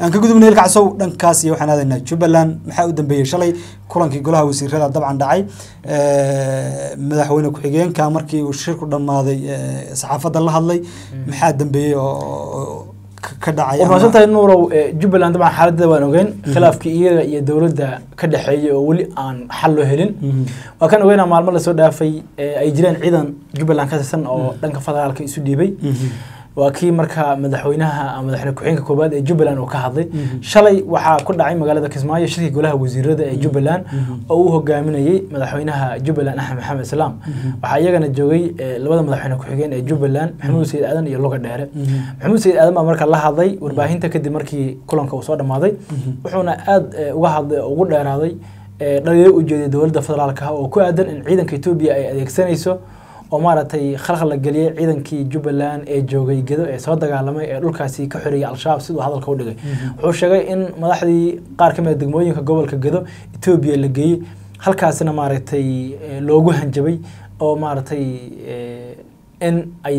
aan ka gudubnay ilkacsow dhankaas iyo waxaan aadaynaa jubbaland maxaa u dambeeyey shalay kulankii golaha wasiirada dabcan dhacay madaxweyne ku-xigeenka markii uu shirku dhammaaday saxaafadda la hadlay maxaa dambeeyey oo ka dhacay warmaadsantahay nuurow jubbaland dabcan xaaladda waan ogeyn khilaafkii iyaga iyo dowladda ka dhexeeyay oo weli aan xal loo helin waa kan ogeynaa maalmo lasoo dhaafay ay jireen ciidan jubbaland ka tirsan oo dhanka federaalka isu dhiibay waa kii marka madaxweynaha madaxweyne ku-xigeenka koobaad ee jubbaland uu ka hadlay shalay waxaa ku dhacay magaalada kismaayo shirkii golaha wasiirada ee jubbaland oo uu hogaaminayey madaxweynaha jubbaland axmed maxamed islaam waxaa iyagana joogay labada madaxweyne ku-xigeen ee jubbaland maxamuud sayid aadan iyo luga dheere maxamuud sayid aadan baa marka la hadlay warbaahinta kadib markii kulanka uu soo dhammaaday wuxuuna aada uga hadlay oo ugu dheeraaday dhaliilo ujeeday dowladda federaalka oo ku aadan in ciidanka etoobiya ay adeegsanayso oo maaragtay khalkhal la geliyey ciidankii jubbaland ee joogay gedo ee soo dagaalamay ee dhulkaasi ka xoreeyay al-shabaab siduu hadalka u dhigay wuxuu sheegay in madaxdii qaar ka mid a degmooyinka gobolka gedo etoobiya la geeyey halkaasina maaragtay loogu hanjabay oo maaragtay in ay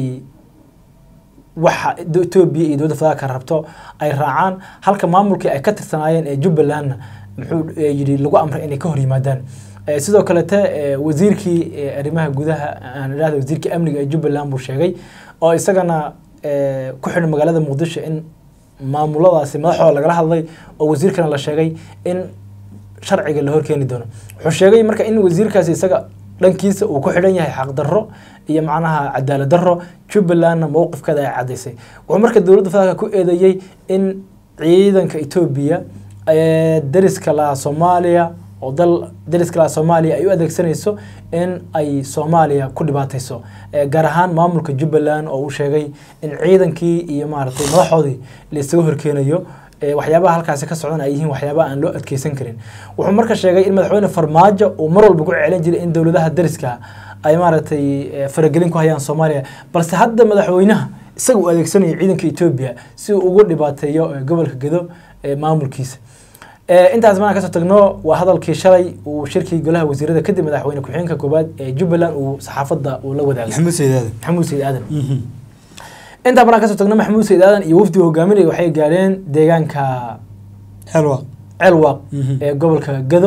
waxa etoobiya iyo dowladda federaalka rabto ay raacaan halka maamulkii ay ka tirsanaayeen ee jubbalandna muxuu yidhi lagu amray inay ka hor yimaadaan sidoo kalete wasiirkii arrimaha gudaha aan idhahda wasiirkii amniga ee jubbaland buu sheegay oo isagana ku xidhan magaalada muqdisho in maamuladaasi madaxooda lagala hadlay oo wasiirkana la sheegay in sharciga la horkeeni doono wuxuu sheegay marka in wasiirkaasi isaga dhankiisa uu ku xidhan yahay xaqdarro iyo macnaha cadaalad darro jubbalandna mowqifkeeda ay caddaysay wuxuu marka dowladda federaalka ku eedeeyey in ciidanka etoobiya dariska laha soomaaliya oo dal dariska soomaaliya ay u adeegsanayso in ay soomaaliya ku dhibaatayso gaar ahaan maamulka jubbaland oo uu sheegay in ciidankii iyo maaragtay madaxoodii la isaga horkeenayo waxyaabaha halkaasi ka socdan ay yihiin waxyaabaha aan loo adkeysan karin wuxuu marka sheegay in madaxweyne farmaajo uu mar walba ku celin jiray in dowladaha dariska ay maaragtay faragelin ku hayaan soomaaliya balse hadda madaxweynaha isaga uu adeegsanayo ciidanka etoobiya si uu ugu dhibaateeyo gobolka gedo maamulkiisa intaas markaan kasoo tagno waa hadalkii shalay uu shirkii golaha wasiirada kadib madaxweyne ku-xigeenka koobaad ee jubbaland uu saxaafadda uu la wadaagay maxamuud sayid aadan maxamuud sayid aadan intaa markaan kasoo tagno maxamuud sayid aadan iyo wafdiga hogaaminaya waxay gaadheen deegaanka xelwaaq celwaaq ee gobolka gado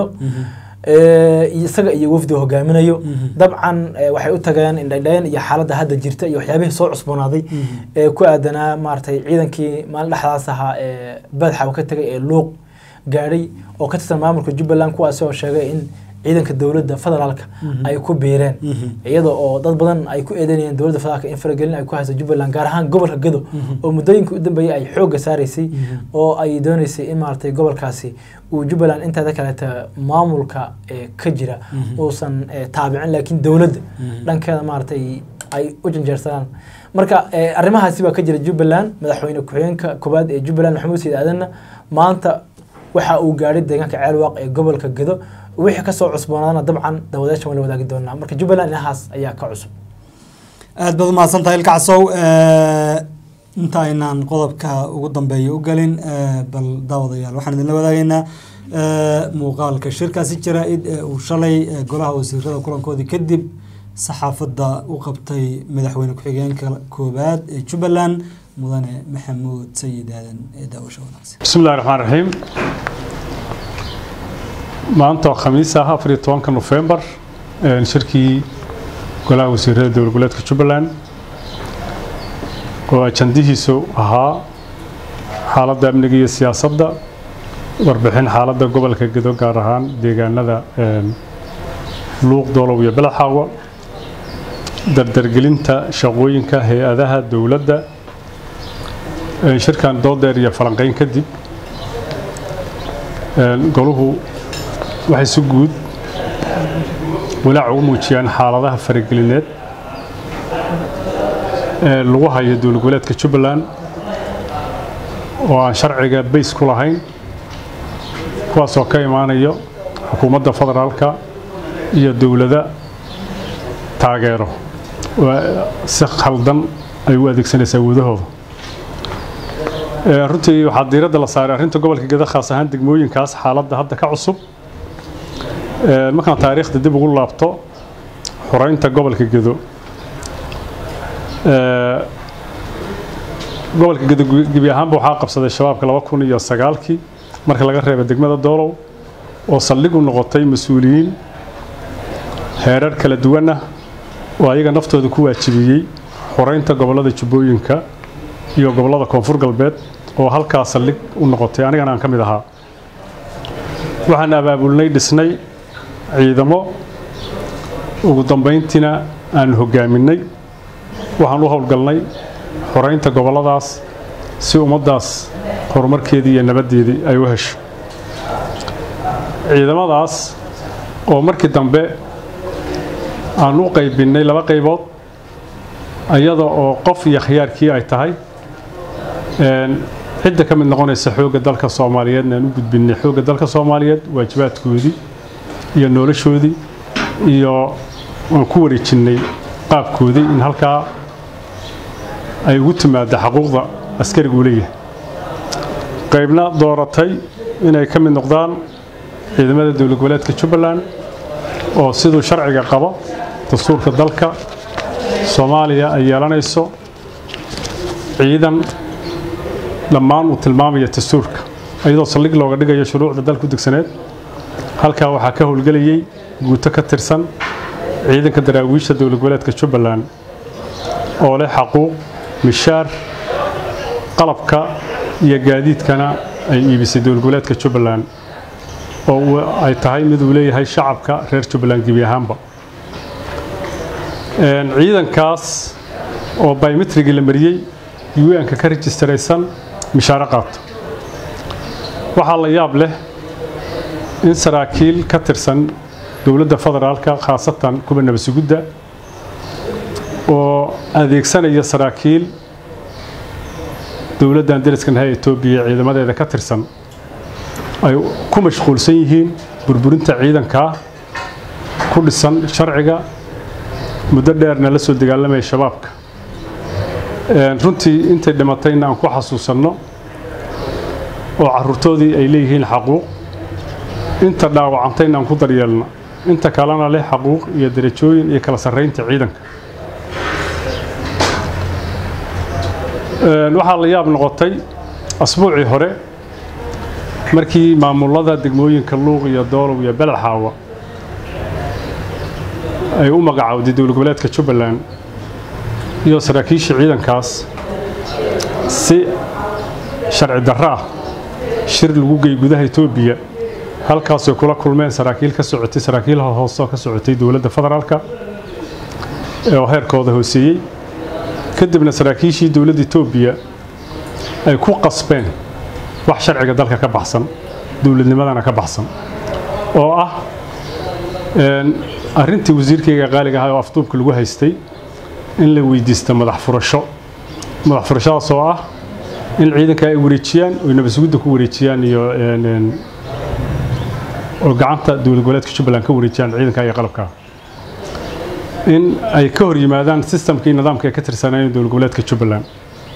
isaga iyo wafdiga hogaaminayo dabcan waxay u tageen indhadheen iyo xaaladda hadda jirta iyo waxyaabihii soo cusboonaaday ee ku aadanaa maaragtay ciidankii maalin dhexdaas ahaa ee badxa ka tegay ee luuq gaadhay oo ka tirsan maamulka jubbaland kuwaasi oo sheegay in ciidanka dowladda federaalka ay ku biireen iyada oo dad badan ay ku eedeynayeen dowladda federaalka in faragelin ay ku hayso jubbaland gaar ahaan gobolka gado oo muddooyinka u dambeeyay ay xoogga saaraysay oo ay dooneysay in maaragtay gobolkaasi uu jubbaland inteeda kaleeta maamulka ka jira uusan taabicin laakiin dowladda dhankeeda maaragtay ay u janjeersadaan marka arrimahaasi baa ka jira jubbaland madaxweyne ku-xigeenka koobaad ee jubbaland maxamuud sayid aadanna maanta waxa uu gaadhay deegaanka ceelwaaq ee gobolka gedo wixii kasoo cusboonaadana dabcan dawadeeshan waa la wadaagi doonaa marka jubbaland inahaas ayaa ka cusub aad baad umahadsan tahay ilkacsow inta aynaan qodobka ugu dambeeya u gelin bal daawadayaal waxaan idinla wadaagaynaa muuqaalka shirkaasi jaraa-id ee uu shalay golaha wasiirada kulankoodii kadib saxaafadda u qabtay madaxweyne ku-xigeenka koobaad ee jubbaland mudane maxamuud sayid aadan ee daawasho wanaagsan بسم الله الرحمن الرحيم maanta oo khamiis ah afar iyo tobanka nofembar shirkii golaha wasiirada dowlad goboleedka jubbaland oo ajandihiisu ahaa xaaladda amniga iyo siyaasadda warbixin xaaladda gobolka gedo gaar ahaan deegaanada luuq doolow iyo belaxaawa dardargelinta shaqooyinka hay-adaha dowladda shirkan doodeer iyo falanqeyn kadib goluhu waxay si guud walaac ugu muujiyaan xaaladaha faragelineed ee lagu hayo dowlad goboleedka jubbaland oo aan sharciga bays ku lahayn kuwaasoo ka imaanayo xukuumadda federaalka iyo dowlada taageero si khaldan ay u adeegsanaysaa wadahooda runtii waxaa diiradda la saaray arrinta gobolka geda khaas ahaan degmooyinkaas xaaladda hadda ka cusub markaan taariikhda dib ugu laabto xoreynta gobolka gedo gobolka gebi ahaanba waxaa qabsaday shabaabka laba kun iyo sagaalkii marka laga reeba degmada doolow oo saldhig u noqotay mas-uuliyiin heerar kala duwan ah oo ayaga naftooda ku waajibiyey xoreynta gobollada jubbooyinka iyo gobollada koonfur galbeed oo halkaa saldhig u noqotay anigana aan ka mid ahaa waxaan abaabulnay dhisnay ciidamo ugu dambayntiina aanu hoggaaminay waxaan u howlgalnay xoreynta gobolladaas si ummaddaas horumarkeedii iyo nabaddeedii ay u hesho ciidamadaas oo markii dambe aan u qaybinnay laba qaybood iyada oo qof iyo khiyaarkii ay tahay cidda ka mid noqonaysa xoogga dalka soomaaliyeedna aan u gudbinnay xoogga dalka soomaaliyeed waajibaadkoodii iyo noloshoodii iyo aan ku wareejinnay qaabkoodii in halkaa ay ugu timaadda xaquuqda askarigu leeyahay qaybna dooratay inay ka mid noqdaan ciidamada dowlad goboleedka jubbaland oo siduu sharciga qabo dastuurka dalka soomaaliya ay yeelanayso ciidan dhammaan uu tilmaamaya dastuurka iyadoo saldhig looga dhigayo shuruucda dalka u degsaneed halkaa waxaa ka howlgelayay guuto ka tirsan ciidanka daraawiisha dowlad goboleedka jubbaland oo leh xaquuq mishaar qalabka iyo gaadiidkana ay iibisay dowlad goboleedka jubbaland oo ay tahay mid uu leeyahay shacabka reer jubbaland gebi ahaanba ciidankaas oo biometrigii la mariyey un-ka ka rejistaraysan mishaaro qaato waxaa la yaab leh in saraakiil ka tirsan dowladda federaalka khaasatan kuwa nabasugudda oo adeegsanaya saraakiil dowladdan dariskan ha etoobiya ciidamadeeda ka tirsan ay ku mashquulsan yihiin burburinta ciidankaa ku dhisan sharciga muddo dheerna la soo dagaalamaya shabaabka runtii intay dhimatayna aan ku xasuusanno oo caruurtoodii ay leeyihiin xaquuq inta dhaawacantayna aan ku daryeelno inta kalena leh xaquuq iyo darajooyin iyo kala sarraynta ciidanka waxaa la yaab noqotay asbuucii hore markii maamulada degmooyinka luuq iyo doolow iyo beledxaawa ay u magacaawday dowlad goboleedka jubbaland iyo saraakiisha ciidankaas si sharci darro ah shir lagu gey gudaha etoobiya halkaasay kula kulmeen saraakiil ka socotay saraakiil hoose oo ka socotay dowladda federaalka oo heerkooda hooseeyey kadibna saraakiishii dowladda etoobiya ay ku qasbeen wax sharciga dalka ka baxsan dowladnimadana ka baxsan oo ah arrintii wasiirkayga qaaliga ahaa oo afduubka lagu haystay in la weydiista madax furasho madax furashadaas oo ah in ciidanka ay wareejiyaan oy nabasugudda ku wareejiyaan iyo oo gacanta dowlad goboleedka jubbaland ka wareejiyaan ciidanka iyo qalabka in ay ka hor yimaadaan sistamkii nidaamka ay ka tirsanayeen dowlad goboleedka jubbaland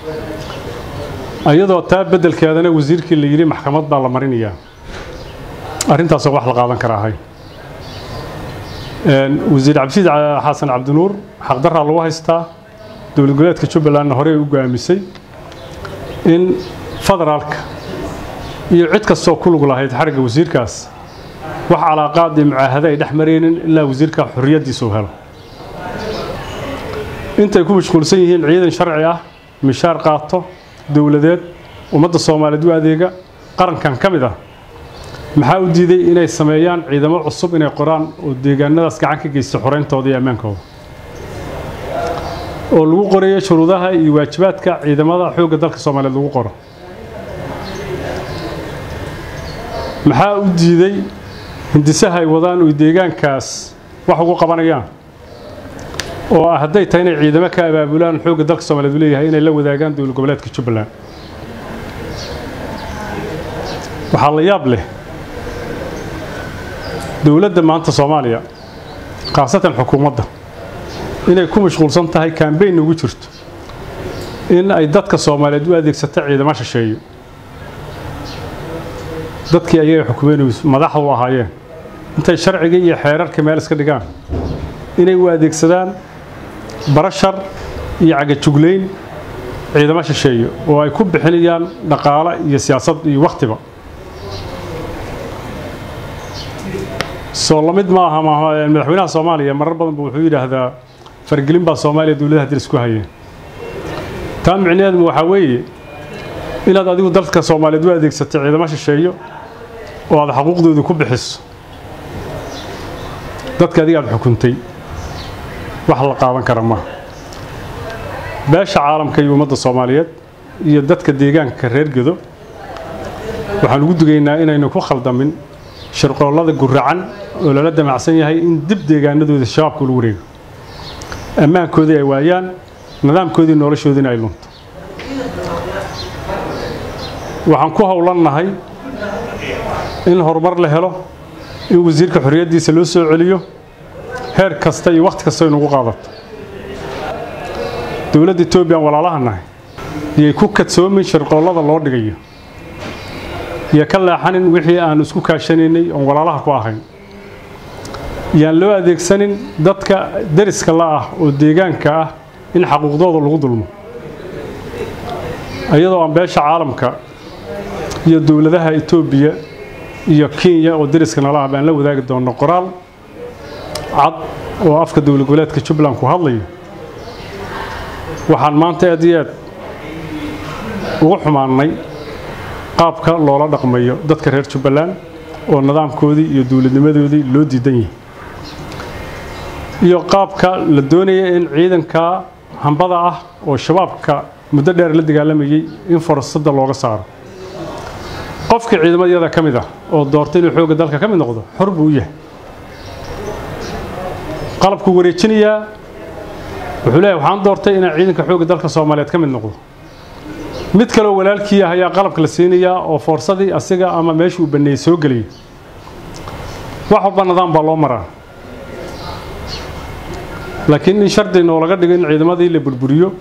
iyadoo taa beddelkeedana wasiirkii la yidhi maxkamad baa la marinayaa arrintaasoo wax la qaadan kara ahay wasiir cabdisiid xasan cabdinuur xaqdarraa lagu haystaa dowlad goboleedka jubbalandna horey u go'aamisay in federaalka iyo cid kastoo ku lug lahayd xarigga wasiirkaas wax calaaqaad iyo mucaahado ay dhex maraynin ilaa wasiirka xorriyaddiisa u helo intay ku mashquulsan yihiin ciidan sharci ah mishaar qaato dowladeed ummadda soomaaliyeed u adeega qarankan ka mid ah maxaa u diiday inay sameeyaan ciidamo cusub inay qoraan oo deegaanadaas gacan ka geysta xoreyntooda iyo ammaankooda oo lagu qorayo shuruudaha iyo waajibaadka ciidamada xoogga dalka soomaaliyeed lagu qoro maxaa u diiday hindisaha ay wadaan oy deegaankaas wax ugu qabanayaan oo ah hadday tahay inay ciidamo ka abaabulaan xoogga dalka soomaaliyeed u leeyahay inay la wadaagaan dowlad goboleedka jubbaland waxaa la yaab leh dowladda maanta soomaaliya khaasatan xukuumadda inay ku mashquulsan tahay kambeyn ugu jirto in ay dadka soomaaliyeed u adeegsato ciidamo shisheeyo dadkii ayaga xukumeyn madaxda u ahaayeen intay sharciga iyo xeerarka meel iska dhigaan inay u adeegsadaan barashar iyo cagajuglayn ciidamo shisheeye oo ay ku bixinayaan dhaqaale iyo siyaasad iyo wakhtiba soo lamid ma aha madaxweynaha soomaaliya marar badan ba wuxuu yidhaahdaa fargelin baa soomaaliya dowladaha diris ku hayeen taa micnaheedu waxaa weeye inaad adigu dalka soomaaliyeed u adeegsatay ciidamo shisheeyo oo aad xaquuqdooda ku bixiso dadka adiga aad xukuntay wax la qaadan kara maaha beesha caalamka iyo ummadda soomaaliyeed iyo dadka deegaanka reer gedo waxaan ugu dugaynaa inaynu ku khaldamin shirqoollada guracan oo lala damacsan yahay in dib deegaanadooda shabaabka lagu wareego ammaankoodii ay waayaan nidaamkoodii noloshoodiina ay lunto waxaan ku howlannahay in horumar la helo in wasiirka xorriyaddiisa loo soo celiyo heer kasta iyo wakhti kasta inugu qaadato dowladda etoobiyan walaalaha nahay iyay ku kadsoomin shirqoollada loo dhigayo iyo ka leexanin wixii aan isku kaashanaynay oon walaalaha ku ahayn yaan loo adeegsanin dadka deriska la ah oo deegaanka ah in xaquuqdooda lagu dulmo iyadoo aan beesha caalamka iyo dowladaha etoobiya iyo kenya oo deriska nala ah baan la wadaagi doonno qoraal cad oo afka dowlad goboleedka jubbaland ku hadlayo waxaan maanta aad iyo aad ugu xumaannay qaabka loola dhaqmayo dadka reer jubbaland oo nidaamkoodii iyo dowladnimadoodii loo diidan yahay iyo qaabka la doonaya in ciidanka hambada ah oo shabaabka muddo dheer la dagaalamayey in fursadda looga saaro qofkii ciidamadayada ka mid ah oo doortay inuu xoogga dalka ka mid noqdo xor buu u yahay qalabkuu wareejinayaa wuxuu leeyahay waxaan doortay inaan ciidanka xoogga dalka soomaaliyeed ka mid noqdo mid kaleoo walaalkii ah ayaa qalabka la siinayaa oo foorsadii asiga ama meeshuu banneeyey soo geliyay wax walba nidaam baa loo maraa laakiin in shardi noolaga dhigo in ciidamadii la burburiyo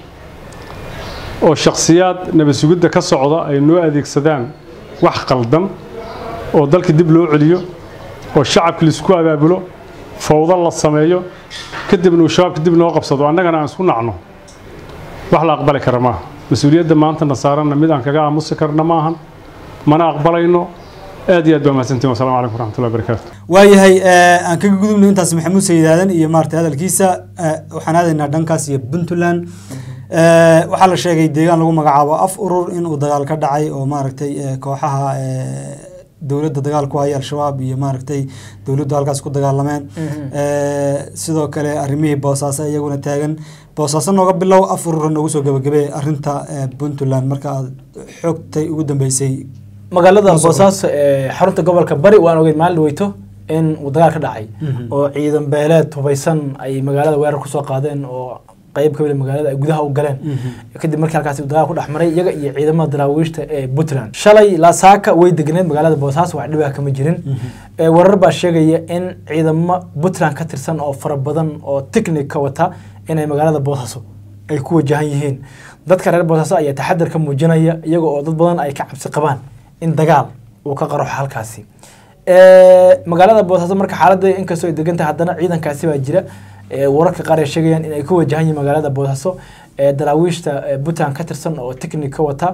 oo shakhsiyaad nabad sugidda ka socda ay noo adeegsadaan wax qaldan oo dalka dib loo celiyo oo shacabka laisku abaabulo fawdo la sameeyo kadibna uu shabaabka dib noo qabsado annagana aan isku nacno wax la aqbali kara maaha mas-uuliyadda maanta nasaaranna mid aan kaga aamusi karna maahan mana aqbalayno aad iyo aad baa mahadsantiin wasalaamu calaykum waraxmatullahi wabarakaatu waayahay aan kaga gudubno intaas maxamuud sayidaadan iyo maaragtay hadalkiisa waxaan aadaynaa dhankaas iyo puntland waxaa la sheegay deegaan lagu magacaabo af urur inuu dagaal ka dhacay oo maaragtay kooxaha dowladda dagaal ku haya al-shabaab iyo maaragtay dowladdu halkaas ku dagaalameen sidoo kale arrimihii boosaaso iyaguna taagan boosaaso nooga bilow af urura noogu soo gabagabee arrinta puntland marka aad xoogtay ugu dambeysay magaalada boosaaso ee xarunta gobolka bari waan ogeyn maalin weyto in uu dagaal ka dhacay oo ciidan beeleed hubaysan ay magaalada weerar kusoo qaadeen oo qayb ka mid magaalada ay gudaha u galeen kadib markii halkaasi dagaal ku dhex maray iyaga iyo ciidamada daraawiishta ee puntland shalay laasaaka way degneed magaalada boosaaso wax dhibaa kama jirin warar baa sheegaya in ciidamo puntland ka tirsan oo fara badan oo technic ka wata inay magaalada boosaaso ay ku wajahan yihiin dadka reer boosaaso ayaa taxadar ka muujinaya iyaga oo dad badan ay ka cabsi qabaan in dagaal uu ka qaroxo halkaasi magaalada boosaaso marka xaaladda inkastoo ay degan tahay haddana ciidankaasi baa jira wararka qaar ay sheegayaan in ay ku wajahan yihiin magaalada boosaaso daraawiishta puntland ka tirsan oo technic ka wata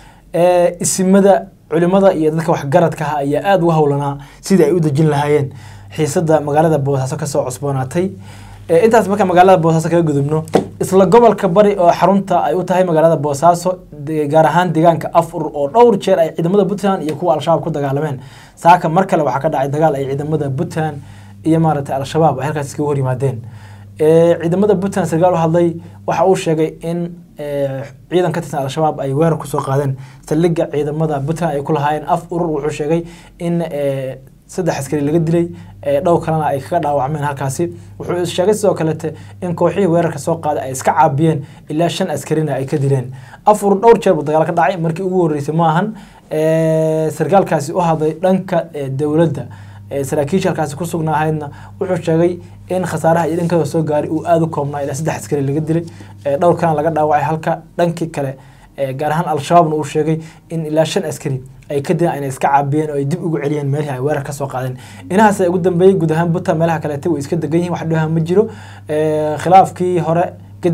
isimada culimada iyo dadka waxgaradka ah ayaa aada uga howlanaa sidii ay u dejin lahaayeen xiisada magaalada boosaaso kasoo cusboonaatay intaas marka magaalada boosaaso kaga gudubno isla gobolka bari oo xarunta ay u tahay magaalada boosaaso gaar ahaan deegaanka afur oo dhowr jeer ay ciidamada puntland iyo kuwa al-shabaab ku dagaalameen saaka mar kale waxaa ka dhacay dagaal ay ciidamada puntland iyo maaragtay al-shabaab ay halkaas iskaga hor yimaadeen ciidamada puntland sarkaal u hadlay waxa uu sheegay in ciidan ka tirsan al-shabaab ay weerar kusoo qaadeen saldhigga ciidamada puntland ay ku lahaayeen af urur wuxuu sheegay in saddex askari laga dilay dhow kalena ay kaga dhaawacmeen halkaasi wuxuu sheegay sidoo kalete in kooxihii weerarka soo qaaday ay iska caabiyeen ilaa shan askarina ay ka dileen afur dhowr jeer buu dagaal ka dhacay markii ugu horreysay maahan sarkaalkaasi u hadlay dhanka dowladda saraakiisha halkaasi ku sugnaahaydna wuxuu sheegay in khasaaraha iyo dhankada soo gaaray uu aada u koobnaa ilaa saddex askari laga dilay dhowr kalena laga dhaawacay halka dhankii kale gaar ahaan al-shabaabna uu sheegay in ilaa shan askari ay ka dileen ayna iska caabiyeen oo ay dib ugu celiyeen meelihii ay weerar ka soo qaadeen inahaas ay ugu dambeeyey guud ahaan buntland meelaha kaleete way iska degan yihin wax dhibaha ma jiro khilaafkii hore kadib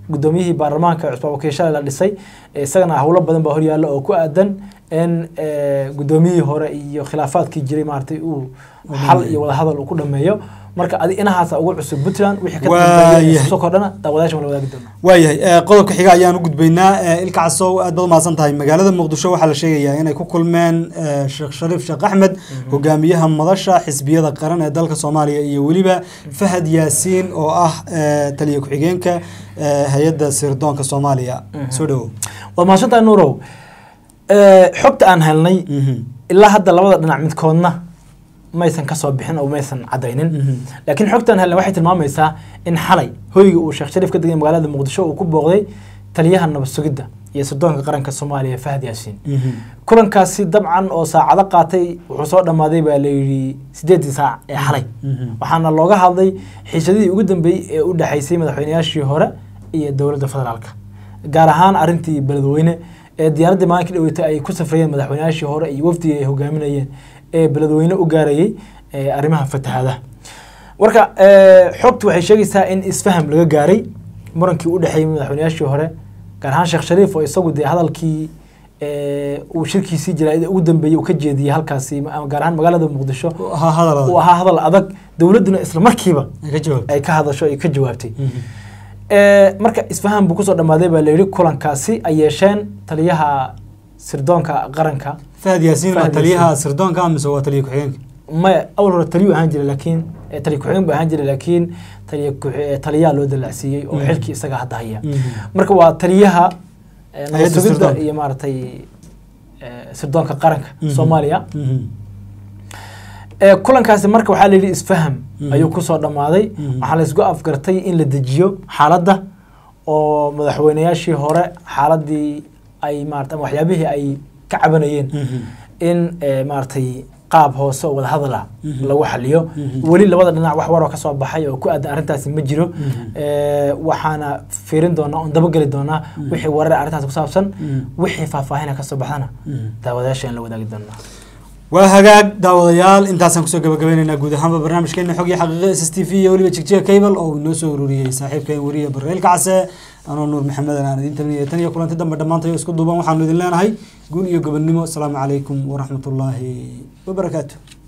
gudoomiyihii baarlamaanka cusbaan wakiil shalay la dhisay eh, isagana howlo badan baa horyaalla oo ku aadan in eh, gudoomiyihii hore iyo khilaafaadkii jiray maaragtay uu xal iyo wadahadal uu ku dhameeyo marka adi inahaasa ugu cusub puntland wixii ka Waayahay. dambeeya soo kordhana daawadayaasha ma la wadaagi doona waayahay eh, qodobka xiga ayaan u gudbaynaa Eh, ilka casow aad baad umahadsan tahay magaalada muqdisho waxaa la sheegayaa inay ku kulmeen eh, sheekh shariif sheekh axmed hogaamiyaha madasha xisbiyada qaran ee dalka soomaaliya iyo weliba fahad yaasiin oo ah eh, taliya ku-xigeenka eh, hay-adda sirdoonka soomaaliya soo dhawow waad mahadsantahay nuurow Eh, xogta aan helnay Mhm. ilaa hadda labada dhinac midkoodna maysan kasoo bixin oo maysan cadaynin Mhm. laakiin xogtaan helnay waxay tilmaamaysaa in xalay hoyga uu sheekh shariif ka degay magaalada muqdisho uu ku booqday taliyaha nabad sugidda iyo sirdoonka qaranka soomaaliya fahad yaasiin Mhm. kulankaasi dabcan oo saacado qaatay wuxuu soo dhammaaday baa layidhi sideedii saac ee xalay Mhm. waxaana looga hadlay xiisadihii ugu dambeeyey ee u dhexaysay madaxweynayaashii hore iyo dowladda federaalka gaar ahaan arrintii beledweyne ee diyaaraddii maalinka dhaweytay ay ku safrayeen madaxweynayaashii hore iyo wafdigii ay hogaaminayeen ee beledweyne u gaarayay ee arrimaha fatahaadaha marka eh, xogtu waxay sheegaysaa in isfaham laga gaaray murankii u dhexeeyey madaxweynayaashii hore gaar ahaan sheekh shariif oo isagu dee hadalkii eh, uu shirkiisii jaraa'ida ugu dambeeyey uu ka jeediyey halkaasi ma- gaar ahaan magaalada muqdisho ha hadalada uu ahaa hadal adag dowladduna isla markiiba ay ka jawaab ay ka hadasho ay ka jawaabtay Eh, marka isfaham buu kusoo dhammaaday baa layidhi kulankaasi ay yeesheen taliyaha sirdoonka qaranka fahad yaasiin waa Fahad taliyaha Yaasiin. sirdoonka mise waa taliya ku-xigeenka maya awal hore taliyu ahaan jiray laakiin eh, taliya ku-xigeen buu ahaan jiray laakiin taliya ku- eh, taliyaha loo dalacsiiyey oo Mhm. xilkii isaga hadda haya Mhm. marka waa taliyaha eh, nabad Hay'adda sugidda sirdoonka. iyo maaragtay eh, sirdoonka qaranka Mhm. soomaaliya Mhm. Eh, kulankaasi marka waxaa layidhi isfaham Mhm. ayuu kusoo dhammaaday Mhm. waxaa laysku afgartay in la dejiyo xaaladda oo madaxweynayaashii hore xaaladii ay maarata ama waxyaabihii ay ka cabanayeen Mhm. in eh, maaragtay qaab hoose oo wadahadal ah Mhm. lagu xaliyo Mhm. weli labada dhinac wax waroo kasoo baxay oo ku aadan arrintaasi ma jiro Mhm. Eh, waxaana fiirin doonaa oon dabageli doonaa Mhm. wixii warar arrintaas ku saabsan Mhm. wixii faahfaahina kasoo baxdana Mhm. daawadayaasha la wadaagi doonaa waa hagaag daawadayaal intaasaan kusoo gabagabaynaynaa guud ahaanba barnaamijkeena xog iyo xaqiiqa s s t v iyo weliba jigjiga cable oo uu inoo soo ururiyey saaxiibkeen weriye barreelka case anoo nuur maxamedan aan idiin talinaya tan iyo kulanti dambe dhammaantayo isku duuban waxaanu idin leenahay guul iyo gobonnimo asalaamu calaykum waraxmatullaahi wabarakaatu